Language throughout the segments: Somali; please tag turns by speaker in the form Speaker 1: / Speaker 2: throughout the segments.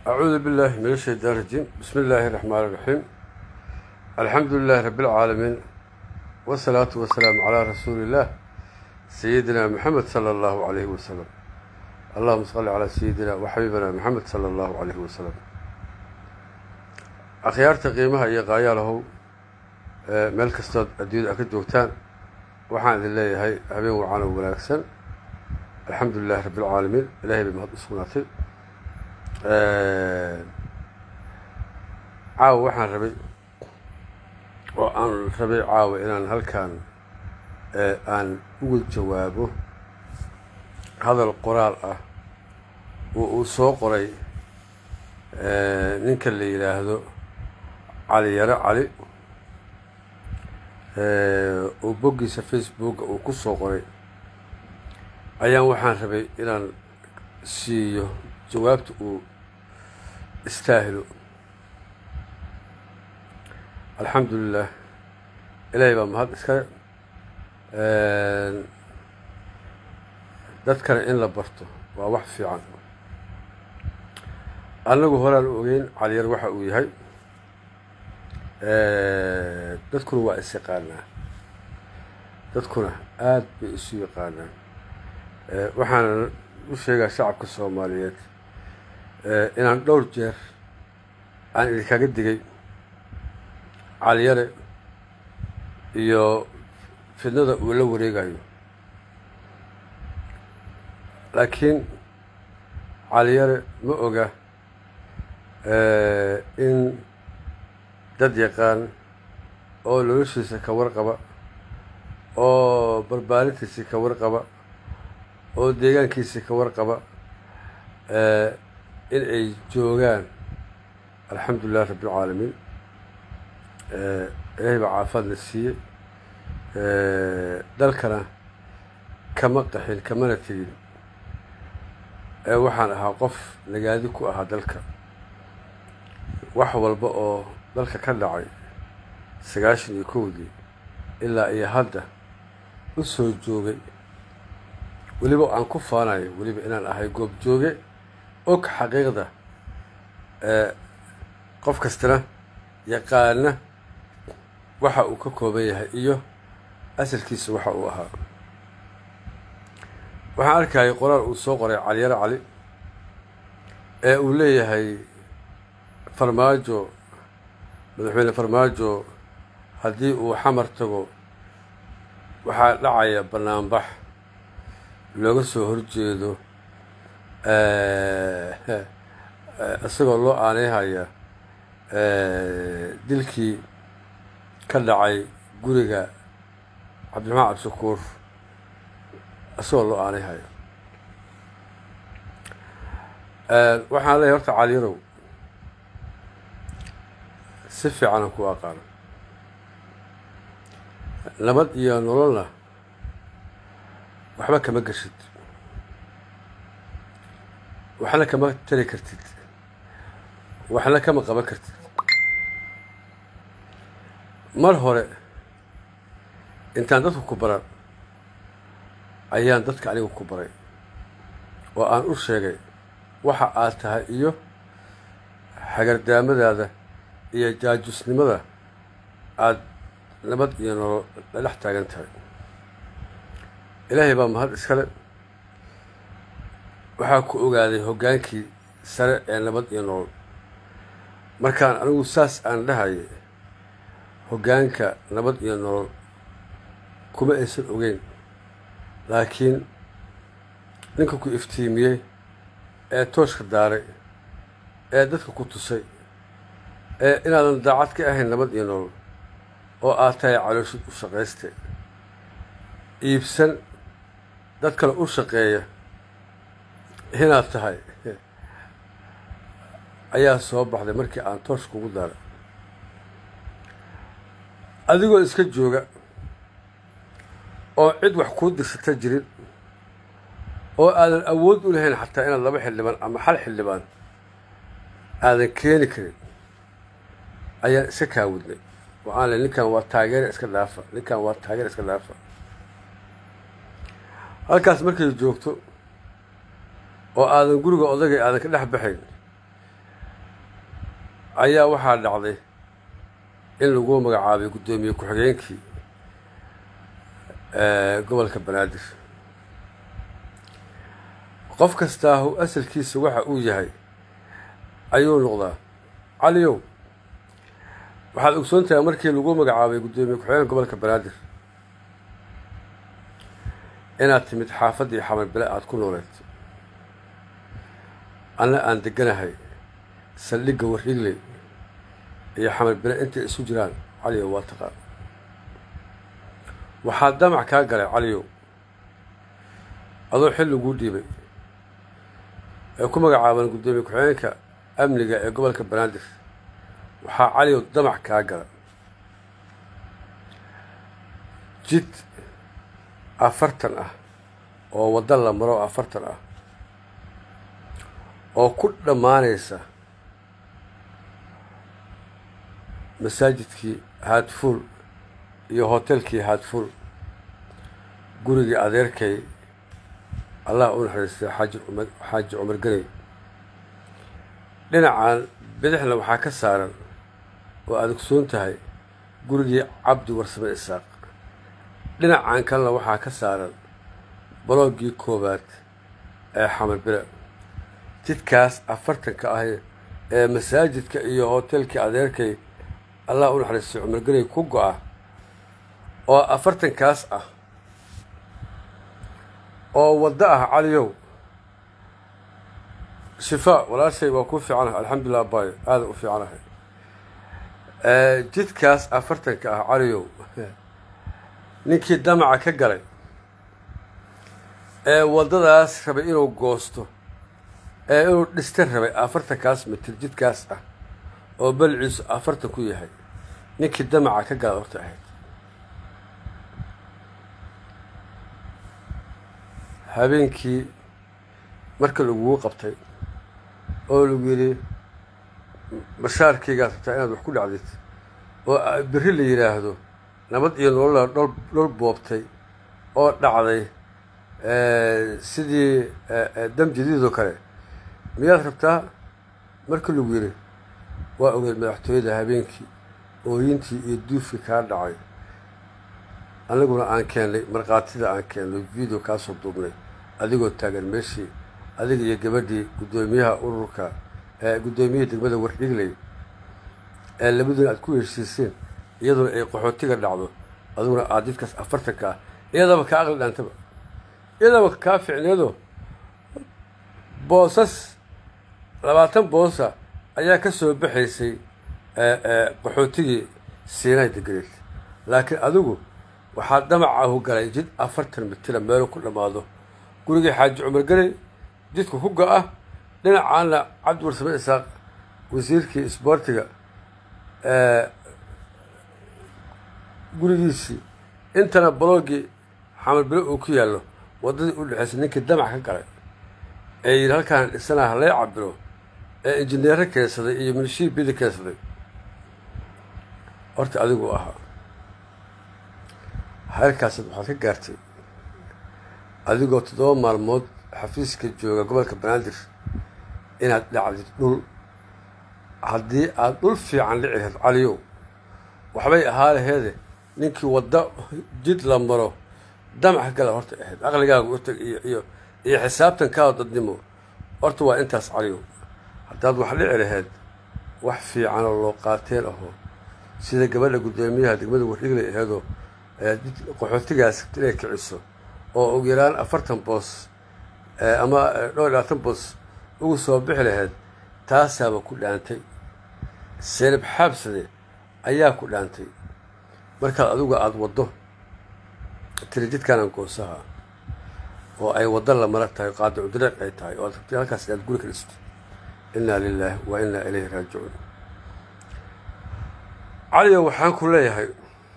Speaker 1: أعوذ بالله من الشيطان الرجيم بسم الله الرحمن الرحيم الحمد لله رب العالمين والصلاة والسلام على رسول الله سيدنا محمد صلى الله عليه وسلم اللهم صل على سيدنا وحبيبنا محمد صلى الله عليه وسلم akhyaarta qiimaha iyo qaayaalahow meel kastood adduunyada a ka joogtaan waxaan idin leeyahay habeen wacan oo wanaagsan alxamdu lilahi rabbi alcaalamiin ilahay bay mahad u sugnaatay caawa waxaan rabay oo aan rabay caawa inaan halkan aan uga jawaabo hadal qoraal ah oo uu soo qoray ninka la yidhaahdo cali yaro cali oo boggiisa facebooka uu ku soo qoray ayaan waxaan rabay inaan siiyo jawaabta uu istaahilo alxamdu lilah ilaahay baa mahad iskale dadkana in la barto waa wax fiican annagu horaan ogeyn caliyar waxa uu yahay dadkuna waa is yaqaanaa dadkuna aada bay isu yaqaanaan waxaana u sheegaa shacabka soomaaliyeed inaan dhowr jeer aan idinkaga digay caliyare iyo fidnada uu la wareegayo laakiin caliyare ma oga in dad yaqaan oo noloshiisa ka warqaba oo barbaarintiisii ka warqaba oo deegaankiisii ka warqaba in ay joogaan alxamdu lilah rabbi alcaalamiin ilaahay baa caafaadna siiyey dalkana kama qaxin kamana tegin ee waxaan ahaa qof nagaadi ku ahaa dalka wax walba oo dalka ka dhacay sagaashan iyo kowdii ilaa iyo hadda u soo joogay weliba aan ku faanayo weliba inaan ahay goob jooge og xaqiiqda qof kastana yaqaana waxa uu ka kooban yahay iyo asalkiisa waxa uu ahaa waxaan arkayay qoraal uu soo qoray caliyaro cali ee uu leeyahay farmaajo madaxweyne farmaajo haddii uu xamar tago waxaa dhacaya banaanbax looga soo horjeedo isagoo loo aaneyhaya dilkii ka dhacay guriga cabdiraxmaan cabdishakuur isagoo loo aaneyhaya waxaan leeyahy horta caliyarow si fiicanan ku aqaano nabad iyo nololna waxba kama geshid waxna kama tari kartid waxna kama qaban kartid mar hore intaan dadku ku baran ayaan dadka aniga ku baray oo aan u sheegay waxa aad tahay iyo hagardaamadaada iyo jaajusnimada aada nabad iyo nolol la dhex taagan tahay ilaahay baa mahad iskale waxaa ku ogaaday hoggaankii sare ee nabad iyo nolol markaan anigu saas aan dhahayay hoggaanka nabad iyo nolol kuma aysan ogeyn laakiin ninka ku iftiimiyey ee tooshka daaray ee dadka ku tusay ee inaadan daacad ka ahayn nabad iyo nolol oo aad tahay calooshid u shaqayste iibsan dad kale u shaqeeya inaad tahay ayaa soo baxday markii aan toosh kugu daaray adigoo iska jooga oo cid wax kuu dirsata jirin oo aadan awood u lahayn xataa inaad laba xildhibaan ama hal xildhibaan aadan keeni karin ayaan iska kaawudnay waxaan le ninkan waa taageera iska dhaafa ninkan waa taageera iska dhaafa halkaas markay joogto oo aadan guriga odagay aadan ka dhex baxayn ayaa waxaa dhacday in lagu magacaabay guddoomiye ku-xigeenkii gobolka banaadir qof kastaahu asalkiisa waxa uu yahay ayuu noqdaa caliyow waxaad ogsoon tahay markii lagu magacaabay guddoomiye ku-xigeenka gobolka banaadir inaad timid xaafaddii xamar bile aada ku nooleed anna aan deganahay saldhigga warrigley iyo xamar bile intay isu jiraan caliyow waa taqaan waxaa damac kaa galay caliyow adoo xil laguu dhiibay ee ku magacaaban guddoomiye ku-xigeenka amniga ee gobolka banaadir waxaa caliyow damac kaa gala jid afartan ah oo waddo la maro afartan ah oo ku dhammaanaysa masaajidkii haadfuul iyo hotelkii haadfuul gurigii adeerkay allah u naxariistay xaaji cumar xaaji cumar ganey dhinacan bidixna waxaa ka saaran oo aad ogsoon tahay gurigii cabdi warsame isaaq dhinacan kalena waxaa ka saaran balooggii koowaad ee xamar bile jidkaas afartanka ah ee masaajidka iyo hotelkii adeerkay allah u naxariistay cumar ganey ku go-a oo afartankaas ah oo waddo ah caliyow shifaa walaashay waa kuu fiicanahay alxamdulilah abayo aada u fiicanahay jidkaas afartanka ah caliyow ninkii damaca ka galay ee waddadaas rabay inuu goosto ee inuu dhista rabay afartankaas mitir jidkaas ah oo balciisu afartan ku yahay ninkii damaca ka gala horta ahayd habeenkii marka lagugu qabtay oo lagu yidhi bashaarkaygaad rabtaa inaad wax ku dhacdid oo berri la yidhaahdo nabad iyo nolola dhol dhol boobtay oo dhacday sidii dam jadiidoo kale miyaad rabtaa marka lagu yidhi waa ogeed madaxtooyada habeenkii ooyintii iyo duufkii kaa dhacay aniguna aan keennay markhaatida aan keennay video kaasoo duubnay adigoo taagan meeshii adiga iyo gabadhii guddoomiyaha ururka ee guddoomiyihii degmada wardhigley ee labaduna aad ku heshiiseen iyaduna ay qaxootiga dhacdo adiguna aad jidkaas afartanka ah iyadaba kaa aqli dhaantaba iyadaba kaa ficneedo boosas labaatan boosa ayaa ka soo baxaysay qaxootigii siinay deganeed laakiin adigu waxaa damacahu galay jid afartan mitira meelu ku dhammaado gurigii xaaji cumar ganey jidka ku go-a dhinacaana cabdi warsame isaaq wasiirkii isboortiga gurigiisii intana balooggii xamar bile uu ku yaallo waddadii u dhexaysay ninkii damac ka galay ee yidhi halkaan dhisanaha halee cabiro ee injineero keensaday iyo milishii bidi keensaday horta adigu ahaa heerkaasaad waxaad ka gaartay adigoo toddoba maalmood xafiiska jooga gobolka banaadir inaad dhacdid dhul haddii aada dhul fiican dhici lahayd caliyow waxbay ahaa laheede ninkii wadda jid la maro damac gala horta ahayd aqligaaga u tag iyo iyo iyo xisaabtankaao dadnimo horta waa intaas caliyow haddaad wax dhici laheyd wax fiicanoo loo qaateen aho sida gabadha guddoomiyaha degmada wardhigley aheedoo qaxootigaas inay kiciso oo ugu yaraan afartan boos ama dhowr iyo labaatan boos ugu soo bixi lahayd taasaaba ku dhaantay seelib xaabsade ayaa ku dhaantay markaad adigu aada waddo tiri jidkaanan goosaha oo ay waddo la mara tahay qaadicu dariiq ay tahay oo ad rabtay halkaas inaad guri ka dhisto innaa lilaahi wa innaa ilayhi raajicuun caliyo waxaan ku leeyahay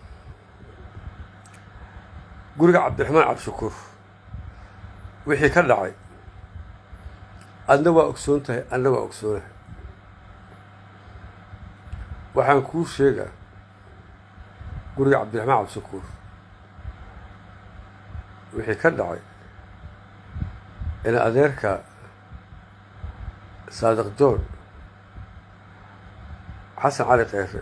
Speaker 1: guriga cabdiraxmaan cabdishakuur wixii ka dhacay adna waa ogsoon tahay adna waa ogsoonahay waxaan kuu sheegaa guriga cabdiraxmaan cabdishakuur wixii ka dhacay ina adeerka saadiq joon xasan cali kheyre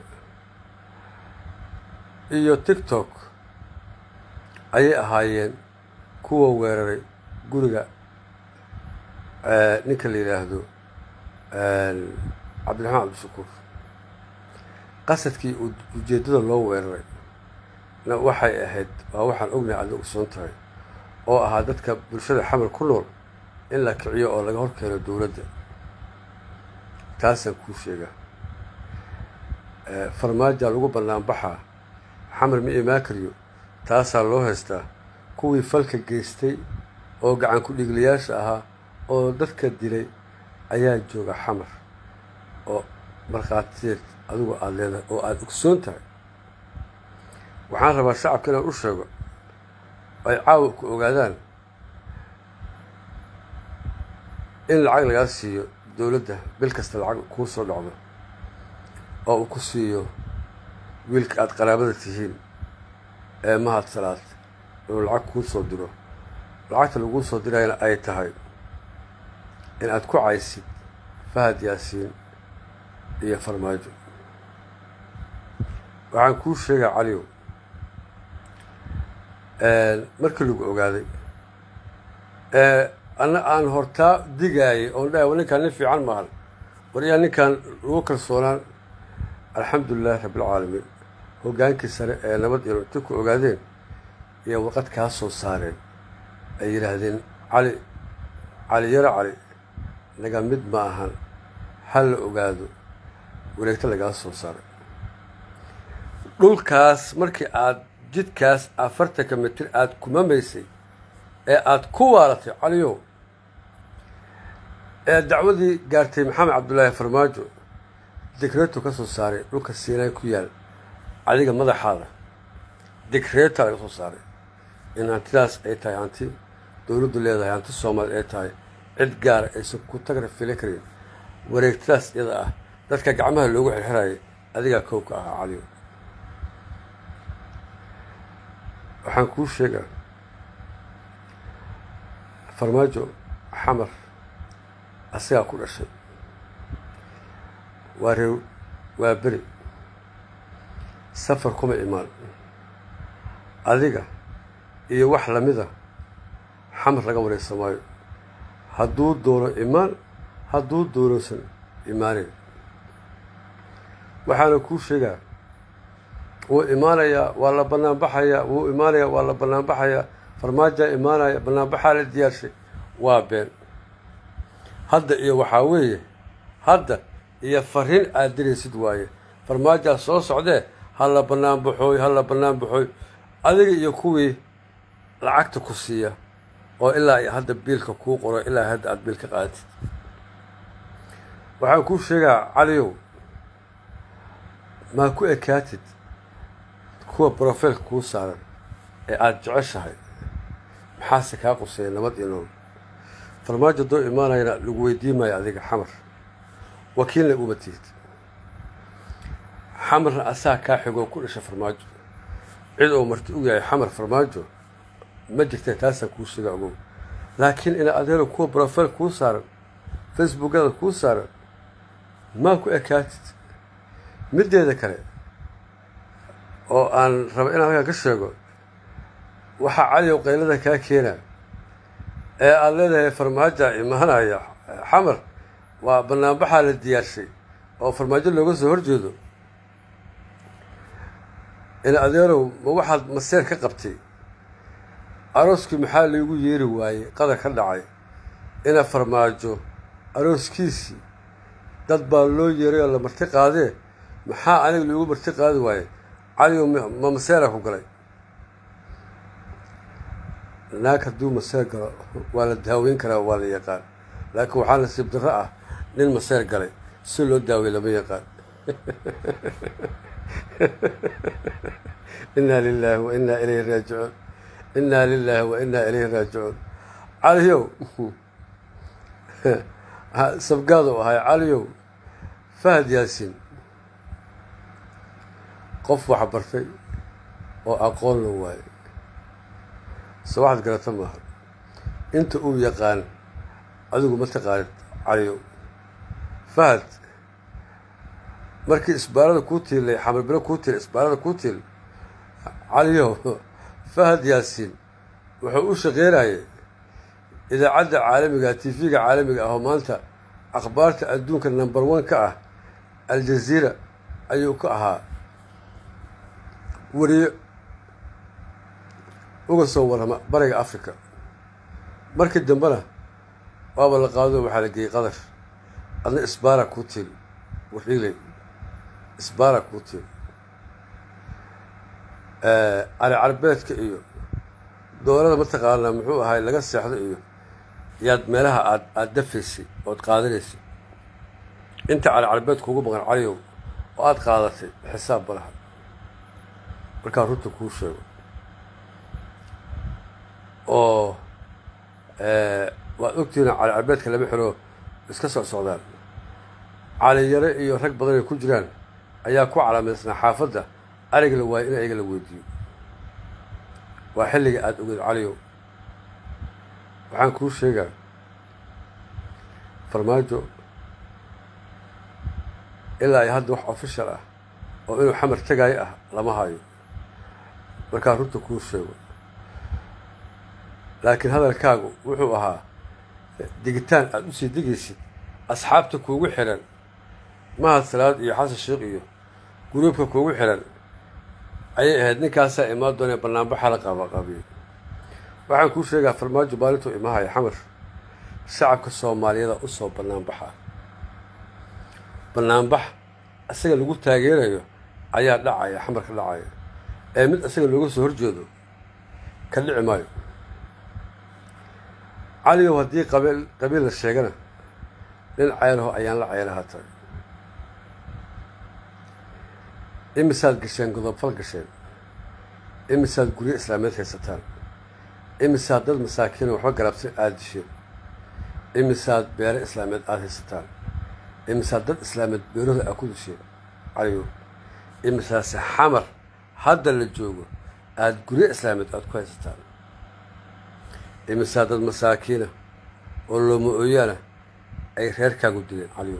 Speaker 1: iyo tiktok ayay ahaayeen kuwa weeraray guriga ninka la yidhaahdo cabdiraxmaan cabdishakuur qasadkii ujeeddada loo weeraray na waxay ahayd waa waxaan ognahay aadna ogsoon tahay oo ahaa dadka bulshada xamar ku nool in la kiciyo oo laga hor keeno dowladda taasaan kuu sheegaa farmaajaa lagu bannaanbaxaa xamar ma imaan kariyo taasaa loo haystaa kuwii falka geystay oo gacan ku-dhiiglayaasha ahaa oo dadka dilay ayaa jooga xamar oo markhaatiyeed adigu aada leedahay oo aada ogsoon tahay waxaan rabaa shacabka inaan u sheego ay caawa ku ogaadaan in lacag lagaa siiyo dowladda bil kasta lacag kuu soo dhacdo oo uu ku siiyo wiilka aada qaraabada tihiin ee mahad salaad inuu lacag kuu soo diro lacagta laguu soo dirayana ay tahay in aad ku caysid fahad yaasiin iyo farmaajo waxaan kuu sheegaa caliyow markii lagu ogaaday anna aan hortaa digaayay oon dhahay wa ninkaan nin fiican maahan war yaa ninkaan lagu kalsoonaan alxamdulilahi rabbilcaalamiin hoggaankii sare ee nabad iyo inta ku ogaadeen iyo warqad kaa soo saareen ay yidhaahdeen cali cali yaro cali naga mid ma ahan ha la ogaado wareegto lagaa soo saaray dhulkaas markii aada jidkaas afartanka mitir aada kumamaysay ee aada ku waaratay caliyow ee dacwadii gaartay maxamed cabdullaahi farmaajo dikreeto ka soo saaray dhulka siinaan ku yaal adiga madaxaada dikreeta laga soo saaray in hantidaas ay tahay hanti dowladdu leedahay hanti soomaali ay tahay cid gaara aysan ku tagra fili karin wareegtadaas iyada ah dadka gacmaha loogu xirxirayay adigaa kow ka ahaa caliyow waxaan kuu sheegaa farmaajo xamar asagaa ku dhashay waa reer waa beri safar kuma imaan adiga iyo wax lamida xamar laga wareysa maayo hadduu doono imaan hadduu doonaysan imaanin waxaana kuu sheegaa wuu imaanayaa waa la banaanbaxayaa wuu imaanayaa waa la banaanbaxayaa farmaajaa imaanaya banaanbaxaa la diyaarshay waa been hadda iyo waxaa weeye hadda iyo fariin aad diraysid waaye farmaajaa soo socdee ha la banaanbaxooy ha la banaanbaxooy adiga iyo kuwii lacagta ku siiya oo ilaa hadda biilka kuu qoro ilaa hadda aada biil ka qaadatid waxaan kuu sheegaa caliyow maa ku ekaatid kuwa brofeilka kuu saaran ee aada jeceshahay maxaase kaa quseeya nabad iyo nool farmaajo doo imaanayana lagu weydiin maayo adiga xamar wakiilna uma tihid xamarna asaa kaa xigoo ku dhasha farmaajo cid oo marti u yahay xamar farmaajo ma jirta taasaan kuu sheega ogow laakiin ina adeero kuwa brofeil kuu saaran facebookada kuu saaran maa ku ekaatid middeeda kale oo aan raba inaan halkaa ka sheego waxaa caliyow qaylada kaa keenaa ee aada leedahay farmaaja imaanaya xamar waa banaanbaxaa la diyaarshay oo farmaajo looga soo horjeedo in adeerow ma waxaad maseer ka qabtay arooskii maxaa laygu yeeri waayey qadar ka dhacay ina farmaajo arooskiisii dad baa loo yeeray oo la marti qaadee maxaa aniga loogu marti qaadi waaye caligow ma maseera ku galay naag hadduu maseer galo waa la daaweyn karaa waa la yaqaan laakiin waxaa nasiib darro ah nin maseer galay si loo daawey lama yaqaan inaa lilaahi wa inaa ilayhi raajicuun inaa lilaahi wa inaa ilayhi raajicuun caliyow sabgaadu ahay caliyow fahad yaasiin qof wax bartay oo aqoon la waayo se waxaad garata maaha inta uu yaqaan adigu ma taqaanid caliyow fahad markii isbaarada kuu tiilay xamarbilo kuu tiil isbaarada kuu tiil caliyow fahad yaasiin wuxuu u shaqeynayay idaacadda caalamiga tv-ga caalamiga ah oo maanta akhbaarta adduunka number one ka ah aljaziira ayuu ka ahaa wariye uga soo warrama bariga africa markii dambena waaba la qaado waxaa la geeyey qadar adna isbaara kuu tiil waxiiley isbaara kuu tiil cali carbeedka iyo doorada mataqaanaa muxuu ahay laga seexdo iyo yaad meelaha aad aada dafaysay ood qaadanaysay inta cali carbeed kuugu maqan caliyow oo aada qaadatay xisaab balaha markaa runta kuu sheego oo waad ogtihiin cali carbeedka lama xiro iska soo socdaan cali yare iyo rag badan ay ku jiraan ayaa ku calaamaysnaa xaafadda ariga la waayo in ayaga la weydiiyo waa xilliga aada ogeed caliyow waxaan kuu sheegaa farmaajo ilaa ay hadda wax official ah oo inuu xamar tegaayo ah lama hayo markaa runta kuu sheego laakiin hadalkaagu wuxuu ahaa digitaan aada usii digaysid asxaabta kuugu xiran mahad salaad iyo xasan sheekh iyo guruubka kuugu xiran ayay ahayd ninkaasaa imaan doonee banaanbaxa la qaabaqaabiyey waxaan kuu sheegaa farmaajo maalintuu imahaya xamar shacabka soomaaliyada u soo banaanbaxa banaanbax isaga lagu taageerayo ayaa dhacaya xamar ka dhacaya ee mid isaga looga soo horjeedo ka dhici maayo caligow haddii qabiil qabiil la sheegana nin ceylaho ayaan la ceylaha tahay imisaad gasheen godobfal gasheen imisaad guryo islaameed haysataan imisaad dad masaakiino waxba garabsan aada disheen imisaad beere islaameed aada haysataan imisaad dad islaameed beerahooda aad ku disheen caligow imisaase xamar hadda la joogo aada guryo islaameed aada ku haysataan imisaa dad masaakiina oo looma ooyaana ay reerkaagu dileen caliyow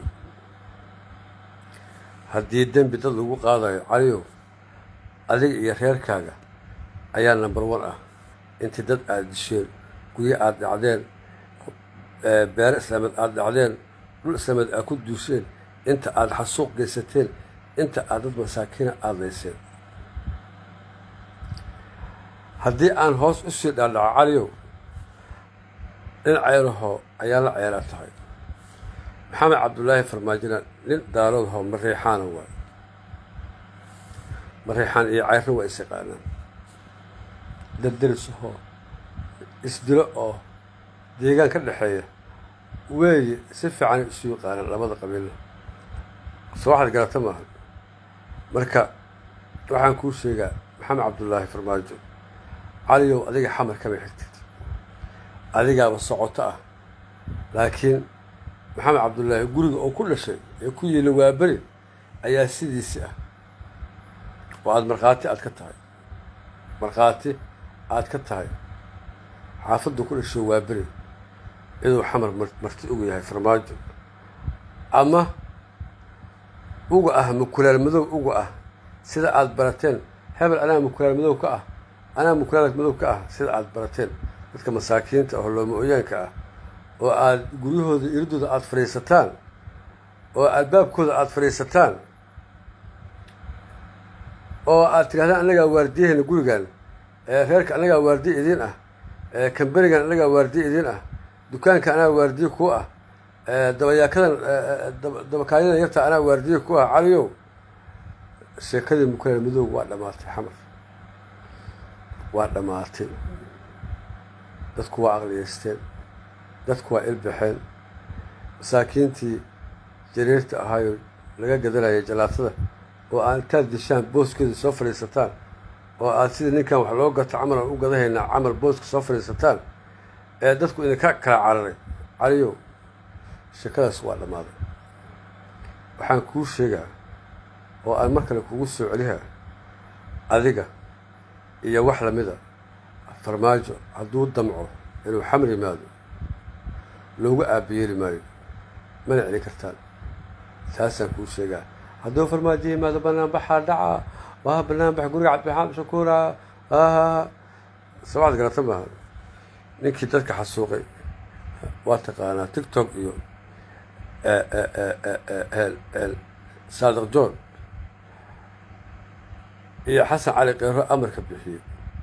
Speaker 1: haddii dembi dad lagu qaadayo caliyow adiga iyo reerkaaga ayaa number one ah intii dad aada disheen guryo aada dhacdeen beere islaameed aada dhacdeen dhul islaameed aad ku duusheen inta aada xasuuq geysateen inta aad dad masaakiina aada layseen haddii aan hoos usii dhaadhaco caliyow nin ceylaho ayaa la ceelaa tahay maxamed cabdullaahi farmaajina nin daaroodahoo mariixaana waay mariixaan iyo ceyro waa is yaqaanaan dardarisahoo isdilo oo deegaan ka dhexeeya weeye si fiicanay isu yaqaanaan labada qabiilla soo waxaad garata maaha marka waxaan kuu sheegaa maxamed cabdullaahi farmaajo caliyow adiga xamar kama xigtid adigaaba socoto ah laakiin maxamed cabdullaahi guriga oo ku dhashay ee ku yeelin waaberi ayaa sidiisi ah oo aada markhaati aad ka tahay markhaati aad ka tahay xaafaddu ku dhashay waaberi inuu xamar marti ugu yahay farmaajo ama uga ah mukulaal madow uga ah sida aada barateen hebel anaa mukulaal madow ka ah anaa mukulaal madow ka ah sida aada barateen dadka masaakiinta oo looma ooyaanka ah oo aada guryahooda iridooda aada fadhiisataan oo albaabkooda aada fadhiisataan oo aad tidhahdaan annagaa waardiyahayna gurigan reerka annagaa waardiye idiin ah kamberigan annagaa waardiye idiin ah dukaanka anaa waardiye ku ah dabayaakadan dabakaayadan yarta anaa waardiye ku ah caliyow sheekadii mukulaal madoob waa dhammaatay xamar waa dhammaatay dadku waa aqliyeysteen dadku waa ilbaxeen masaakiintii jariirta ahaayo laga gadanayay jalaatada oo aad intaad dishaan booskeeda soo fadhiisataan oo aad sida ninkan wax loo gato camal aan u gadahaynaa camal booska soo fadhiisataan ee dadku idinka kala cararay caliyow sheekadaas waa dhammaaday waxaan kuu sheegaa oo aan mar kale kugu soo celihaa adiga iyo wax lamida farmaajo hadduu damco inuu xamar yimaado loogu aabayeeli maayo mana celin kartaan taasaan kuu sheegaa hadduu farmaajo yimaado banaanbaxaa dhaca waa banaanbax guriga cabdiraxmaan shakuura haha sabaxad garata maaha ninkii dadka xasuuqay waa taqaanaa tictok iyo saadiq john iyo xasan cali keero amarka bixiyey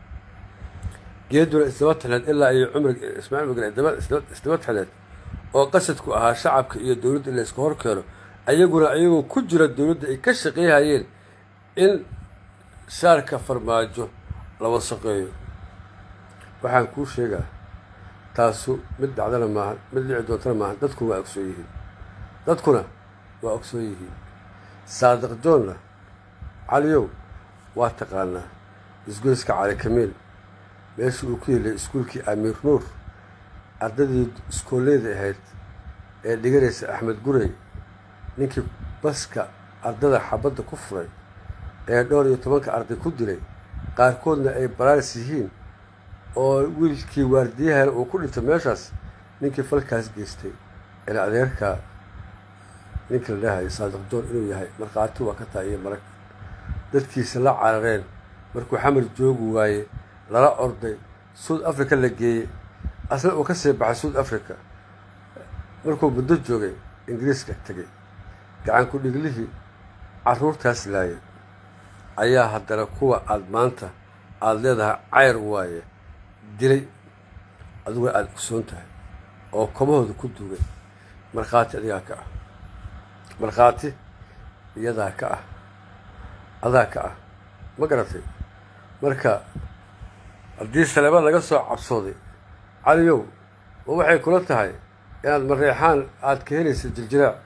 Speaker 1: geeduna isdaba taxleed ilaa iyo cumrig ismaaciil mugre isdaba taxleed oo qasadku ahaa shacabka iyo dowladda in la iska hor keeno ayaguna ayagoo ku jira dowladda ay ka shaqeeyhayeen in shaarka farmaajo la wasaqeeyo waxaan kuu sheegaa taasu mid dhacdana maahan mid dhici doontana maahan dadkuna waa ogsoon yihiin dadkuna waa ogsoon yihiin saadiq joonna caliyow waa taqaanaa isgoyska cali kamiil meesha uu ku yilay iskuulkii amiir nuur ardadii iskooleyda ahayd ee dhiganaysa axmed gurey ninkii baska ardada xabadda ku furay ee dhowr iyo tobanka arday ku dilay qaarkoodna ay baraaris yihiin oo wiilkii waardiyahana uu ku dhintay meeshaas ninkii falkaas geystay ila adeerkaa ninkii la dhahayo saadiq joon inuu yahay markhaati waa ka tahay iyo marag dadkiisa la carareen markuu xamar joogi waaye lala orday suud africa la geeyey asna uu ka sii baxay suud africa markuu muddo joogay ingiriiska tegay gacan ku dhiglihii carruurtaas laayay ayaa haddana kuwa aada maanta aada leedahay cayr waaye dilay adiguna aada ogsoon tahay oo komahooda ku duugay markhaati adigaa ka ah markhaati iyadaa ka ah adaa ka ah ma garatay marka haddii saleebad laga soo cabsooday caliyow ma waxay kula tahay inaad mareexaan aada ka helaysa jiljiraac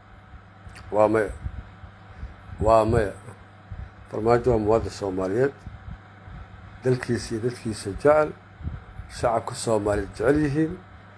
Speaker 1: waa maya waa maya farmaajo waa muwaadin soomaaliyeed dalkiisa iyo dadkiisa jecel shacabka soomaaliyeed jecel yihiin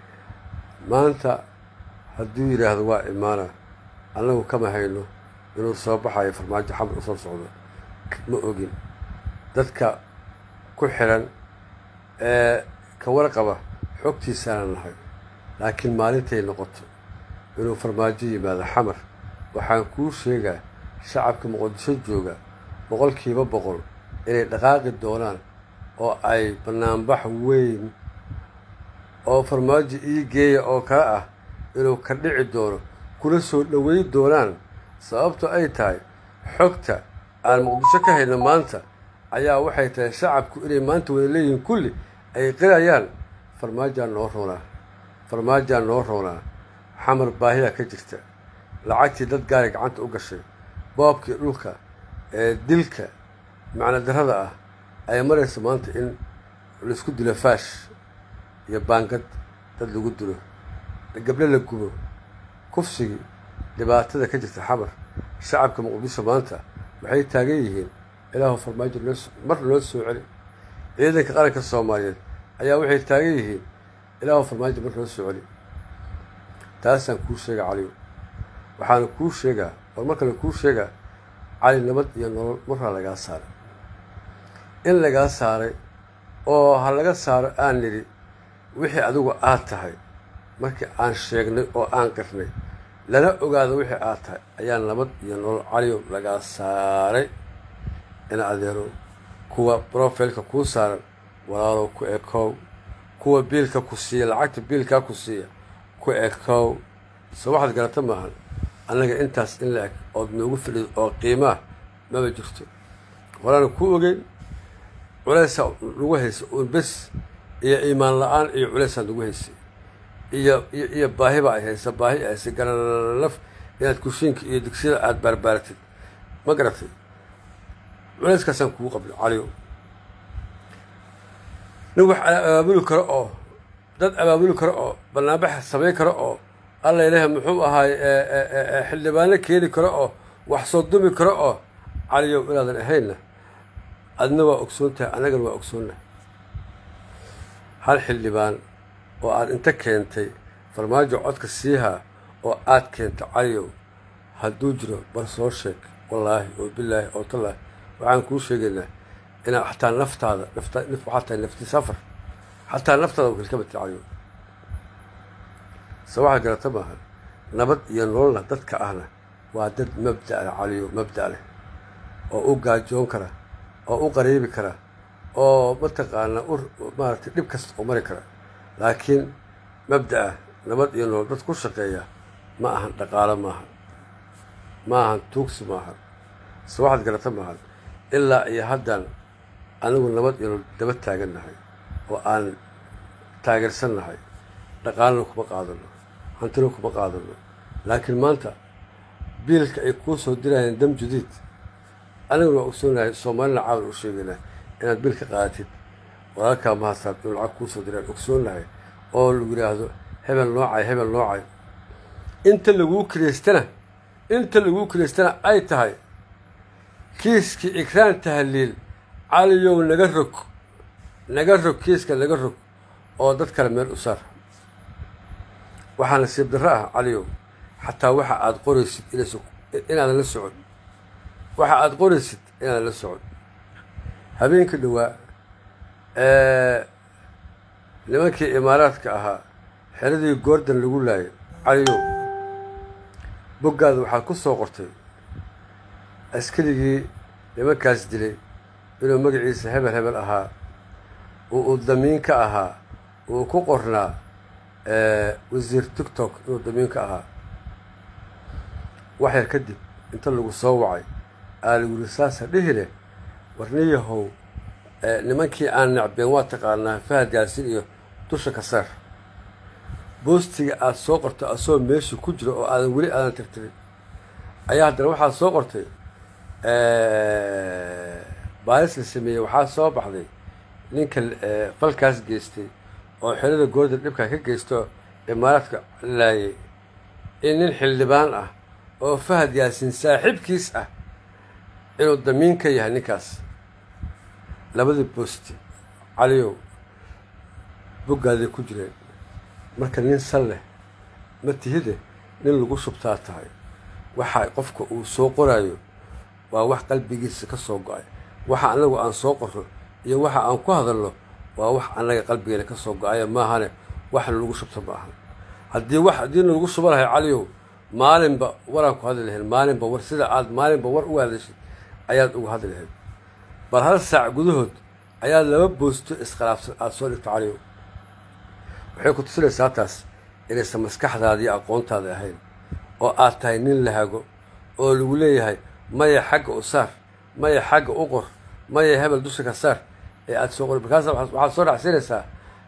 Speaker 1: maanta hadduu yidhaahdo waa imaana annagu kama hayno inuu soo baxayo farmaajo xamar u soo socdo ma ogin dadka ku xiran ee ka warqaba xogtiisaana nahay laakiin maalintay noqoto inuu farmaajo yimaado xamar waxaan kuu sheegaa shacabka muqdisho jooga boqolkiiba boqol inay dhaqaaqi doonaan oo ay banaanbax weyn oo farmaajo ii geeya oo kale ah inuu ka dhici doono kula soo dhoweyn doonaan sababto ay tahay xogta aan muqdisho ka hayno maanta ayaa waxay tahay shacabku inay maanta wada leeyihiin kulli ay qirayaan farmaajaa noo roonaa farmaajaa noo roonaa xamar baahiyaa ka jirta lacagtii dad gaari gacanta u gashay boobkii dhulka ee dilka macno darrada ah ay maraysa maanta in laisku dilo faash iyo baangad dad lagu dilo gabdho la gubo kufsigii dhibaatada ka jirta xamar shacabka muqdisho maanta waxay taagan yihiin ilaahu farmaajo mar loo soo celi ciidanka qaranka soomaaliyeed ayaa waxay taagan yihiin ilaahu farmaajo mar loo soo celi taasaan kuu sheega caliyo waxaana kuu sheegaa war mar kale kuu sheegaa cali nabad iyo nolol marraa lagaa saaray in lagaa saaray oo ha laga saaro aan nidhi wixii adigu aad tahay markii aan sheegnay oo aan qirnay lana ogaado wixii aad tahay ayaa nabad iyo nolol caliyo lagaa saaray in adeero kuwa brofilka kuu saaran walaalow ku ekow kuwa biilka ku siiya lacagta biilkaa ku siiya ku ekow soo waxaad garata maahan annaga intaas in la eg ood noogu fidhid oo qiimaah maba jirto horaana ku ogeyn culeysaa nagu haysa uun bes iyo iimaan la-aan iyo culeysaa nagu haysay iyo iyo iyo baahi ba ay haysa baahi ay haysay garanalaf inaad kushiinka iyo digsiyada aada baarbaaratid ma garatay culeyskaasaan kugu qabno caliyo nin wax abaabuli karo oo dad abaabuli karo oo banaanbax samayn karo oo alla ilaah muxuu ahaay xildhibaano keeni karo oo wax soo dumi karo oo caliyow inaadan ahaynna adna waa ogsoon tahay annagana waa ogsoonnahay hal xildhibaan oo aad inta keentay farmaajo codka siihaa oo aad keentay caliyow hadduu jiro bar soo sheeg wallaahi oo bilaahi oo tallaahi waxaan kuu sheegaynaa inaad xataa naftaada nafta waxaa tahay nafti safar xataa naftaada wakil ka batay caliyow se waxaad garata maaha nabad iyo nololna dadka ahna waa dad mabda' leh caliyo mabda' leh oo u gaajoon kara oo u qariibi kara oo mataqaanaa u maaragtay dhib kasta u mari kara laakiin mabda'a nabad iyo nool dad ku shaqeeya ma ahan dhaqaalo maahan ma ahan tuugsi maahan se waxaad garata maahan ilaa iyo haddaan anigu nabad iyo nool daba taagannahay oo aan taageersannahay dhaqaalana kuma qaadano hantina kuma qaadano laakiin maanta biilka ay kuu soo dirayeen dam judiid aniguna waa ogsoonahay soomaalina caawan u sheegaynaa inaad biil ka qaadatid walaalkaa mahadsaad inuu lacag kuu soo diraan ogsoonahay oo lagu yidhaahdo hebel noocay hebel noocay inta laguu kireystana inta laguu kireystana ay tahay kiiskii ikraan tahliil caliyow naga rog naga rog kiiska naga rog oo dad kale meel u saar waxaa nasiib darro ah caliyow xataa waxa aada qoraysid inaadan la socon waxa aada qoraysid inaadan la socon habeenkii dhowaa nimankii imaaraadka ahaa xeradii goordan lagu laayay caliyow boggaada waxaad ku soo qortay askarigii nimankaas dilay inuu magaciisa hebel hebel ahaa uu uu damiin ka ahaa uu ku qornaa wasiir tiktok inuu damiin ka ahaa wax yar kadib inta lagu soo wacay aa lagu yiri saasa dhihi leh warniyahow nimankii aan necbeen waa taqaanaa fahad yaasin iyo dusha ka saar boostiga aada soo qortay asoo meesha ku jira oo aadan weli aadan tirtirin ayaa haddana waxaad soo qortay baalis la sameeyey waxaa soo baxday ninka falkaas geystay oo xerada goorda dhibkaa ka geysto imaaraadka laayay in nin xildhibaan ah oo fahad yaasin saaxiibkiis ah inuu damiin ka yahay ninkaas labadii boosti caliyow boggaaday ku jireen marka nin sal leh ma tihide nin lagu shubtaa tahay waxa qofka uu soo qoraayo waa wax qalbigiisa ka soo go-ay waxa annagu aan soo qorro iyo waxa aan ku hadalno waa wax annaga qalbigeena ka soo go-aya maahane wax lagu shubto ma ahan haddii wax haddiina lagu shuba lahay caliyow maalinba waraan ku hadli lahayn maalinba war sida aad maalinba war uga hadashid ayaad uga hadli lahayd bal hal saac gudahood ayaad laba boosto iskhilaafsan aada soo dhigto caliyow waxay ku tusinaysaa taas inaysan maskaxdaada iyo aqoontaada ahayn oo aad tahay nin lahago oo lagu leeyahay maya xagga u saar maya xagga u qor maya hebel dusha ka saar ee aada soo qori markaasa waxaad soo raacsinaysaa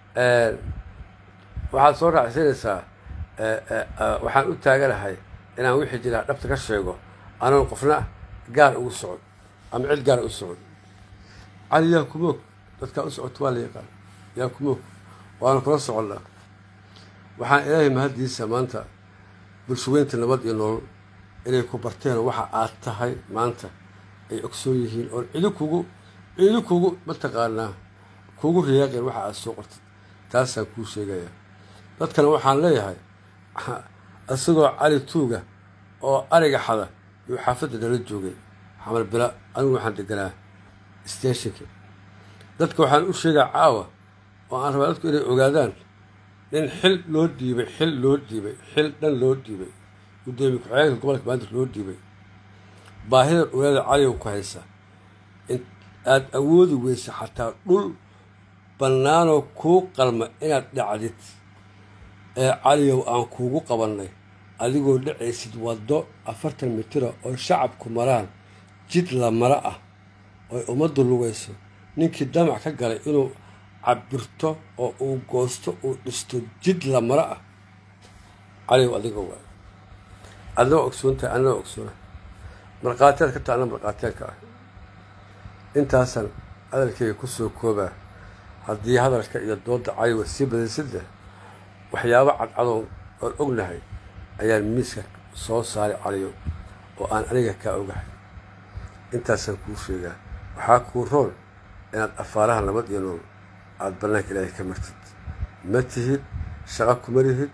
Speaker 1: waxaad soo raacsinaysaa waxaan u taaganahay inaan wixii jiraa dhabta ka sheego anoon qofna gaar ugu socon ama cid gaar u socon cali yaa kumoog dadkaa u socoto waa la yaqaan yaa kumoog waana kula soconnaa waxaan ilaahay mahaddiisa maanta bulshaweynta nabad iyo nolol inay ku barteen waxa aad tahay maanta ay ogsoon yihiin oon cidi kugu cidi kugu mataqaanaa kugu riyaaqeen waxa aad soo qortid taasaan kuu sheegayaa dadkana waxaan leeyahay isagoo cali tuuga oo ariga xada yuu xaafadda nala joogay xamar bila anigu waxaan deganaa steshinka dadka waxaan u sheegaa caawa oo aan rabaa dadku inay ogaadaan nin xil loo dhiibay xil loo dhiibay xil dhan loo dhiibay gudoomiye ku-xigeenka gobolka maanta loo dhiibay baahida ogaada caliyow ku haysa aada awoodi weysa xataa dhul bannaanoo kuu qalma inaad dhacdid ee caliyow aan kuugu qabannay adigoo dhacaysid waddo afartan mitira oo shacabku maraan jid la maro ah oy ummaddu lugayso ninkii damac ka galay inuu cabirto oo uu goosto uu dhisto jid la maro ah caliyow adiga waay adna waa ogsoontahay anna waa ogsoona markhaatiyaad ka taha anna markhaatiyaadka ah intaasaan hadalkayga ku soo koobaa haddii hadalka iyo doodda caliwa sii badaysidleh waxyaabo cadcadoon oon ognahay ayaan miiska soo saaray caliyow oo aan aniga kaa ogahay intaasaan kuu sheegaa waxaa kuu roon inaad afaaraha nabad iyo nool aada bannaanka ilaahay ka martid ma tihid shaqo kuma lihid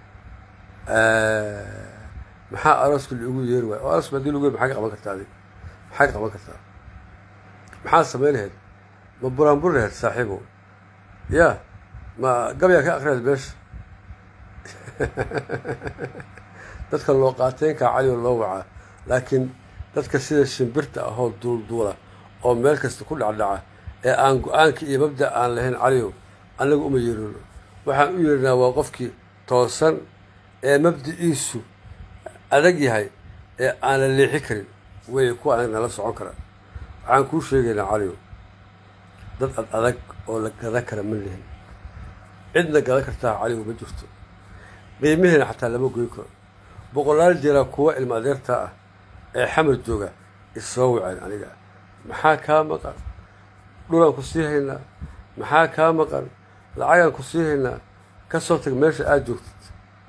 Speaker 1: maxaa arooska liugu yeeri waaya oo arooska hadii lagu yeer maxaa ka qaban kartaa adig maxaa ka qaban kartaa maxaa samayn lahayd ma buraanbur lahayd saaxiibow ya ma gabyaa ka akriyayd meesha dadka loo qaateynkaa calioo loo wacaa laakiin dadka sida shimbirta ahoo duulduula oo meel kasta ku dhacdhaca ee aan go-aanka iyo mabda aan lahayn caliyow annaga uma yeerino waxaan u yeerinaa waa qofkii toosan ee mabdiciisu adag yahay ee aan la leexi karin wey kuwa anaga nala socon karaa waxaan kuu sheegaynaa caliyow dad ad adag oo la gadan kara ma lihin cidna gadan kartaa caliyow ma jirto qiimihiina xataa lama goyn karo boqolaal jeeraa kuwa ilma adeertaa ah ee xamar jooga issoo waceen aniga maxaa kaa maqan dhulaan ku sii haynaa maxaa kaa maqan lacagaan ku sii haynaa ka soo tag meesha aada joogtid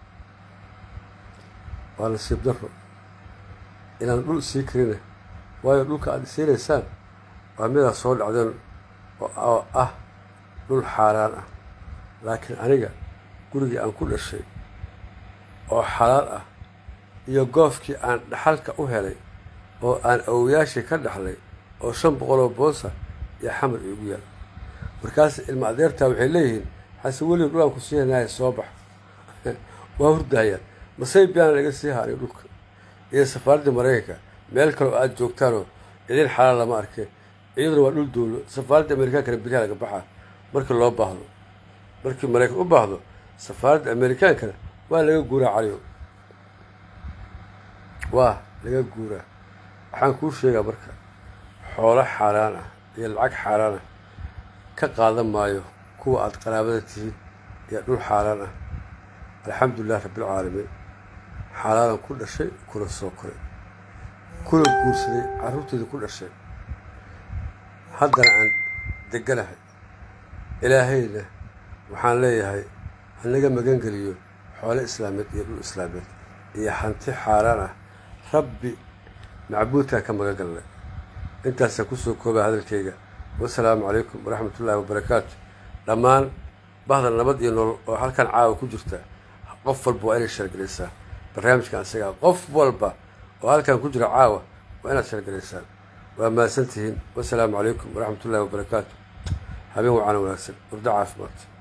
Speaker 1: waa nasiib daro inaan dhul sii karina waayo dhulka aada isiinaysaan waa midaad soo dhacdeen oo ah dhul xaaraan ah laakiin aniga gurigii aan ku dhashay oo xalaal ah iyo goofkii aan dhaxalka u helay oo aan awoyaashii ka dhaxlay oo shan boqoloo boosa iyo xamar iigu yaal markaas ilma adeertaa waxay leeyihiin xase weliga dhulaan ku sii hanaaye soo bax waa hurdahayaan masay biyaan laga sii haaniyo dhulka iyo safaaradda maraykanka meel kaleo aada joogtaanoo idin xalaal lama arkeen iyaduna waa dhul dowlo safaaradda amerikaankana beriha laga baxaa markii loo baahdo markii maraykan u baahdo safaaradda amerikaankana waa laga guuraa caliyo waa laga guuraa waxaan kuu sheegaa marka xoolo xaaraan ah iyo lacag xaaraan ah ka qaadan maayo kuwa aada qaraabada tihiin iyo dhul xaaraan ah alxamdulilah rabbilcaalamiin xalaalan ku dhashay kuna soo koray kuna guursaday carruurteedii ku dhashay haddana aan deganahay ilaahayna waxaan leeyahay hanaga magangeliyo xoolo islaameed iyo dhul islaameed iyo hanti xaaraan ah rabbi macbuudkaan ka magan galnay intaasaan kusoo koobaa hadalkayga wasalaamu calaykum waraxmat ullaahi wabarakaatu dhammaan bahda nabad iyo nolol oo halkan caawa ku jirta qof walba waa inay shargelaysaa barnaamijkan isagaa qof walba oo halkan ku jira caawa waa inaad shargelaysaan waa mahadsan tihiin wasalaamu calaykum waraxmat ullahi wabarakaatu habeen wacana wanaagsan urdo caafimaad